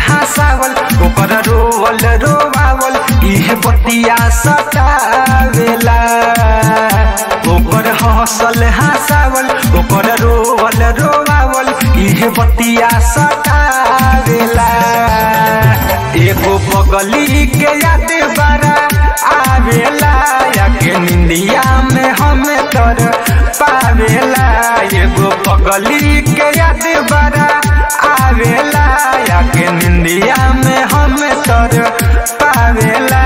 हंसावल ओकर रोवल रोवावल इहे बतिया सतावेला ओकर हंसल हंसावल ओकर रोवल रोवावल इहे बतिया सतावेला एगो बगली के याद बड़ा आवेला या के निंदिया में हम तर पावेला एगो बगली के याद बड़ा आवेला या के निंदिया में हम तर पावेला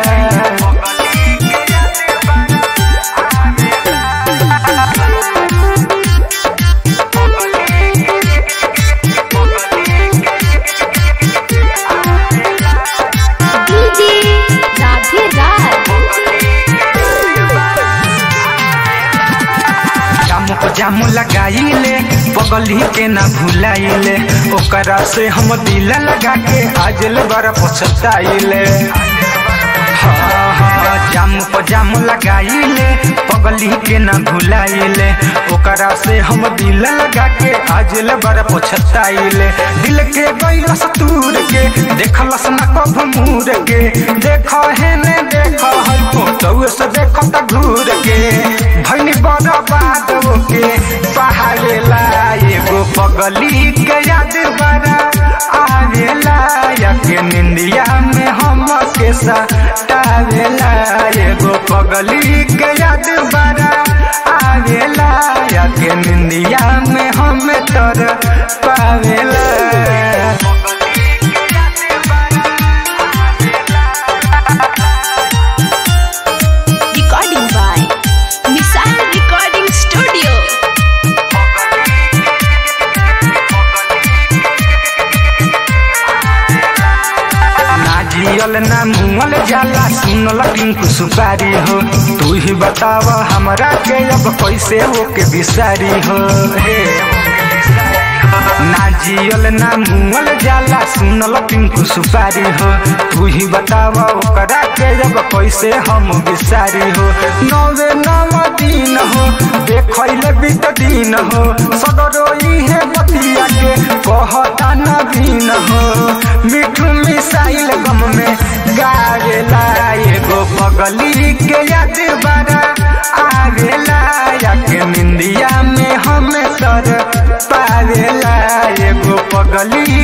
डीजे राधे राज जामु को जामु लगाइले बगली के ना भुलाइले ओकरा से हम दिल लगा के आजल बड़ा पछताइले हाँ, हाँ, जामु को जामु लगाइले पगली के ना भुलाइले ओकरा से हम दिल लगा के आजल बड़ा पछताइले दिल के गइल सतूर के देखलस ना कभ मूर के देख है ने देख है फोटो से देख त घूर के भैनी बड़ा बात के पहाड़ेला एगो पगली के याद बड़ा आवेला या के निंदिया में हम के सतावेला एगो पगली के याद बड़ा आवेला या के निंदिया में हम तर पावेला recording by missile recording studio ना जियल ना मुअल जाला सुनल टिंकू सुपारी हो तू ही बताव हमरा के अब कैसे हो के बिसारी हो हे ना जियल ना मुअल जाला सुनल टिंकू सुपारी हो तू ही बताव ओकरा के अब कैसे हम बिसारी हो नवे नव दिन हो देखैले बीत दिन हो सदरो इहे बतिया के कहता नवीन हो मिठू मिसाइल गम में गावेला एगो पगली के याद बड़ा आवेला या के निंदिया में हम तर पावेला एगो पगली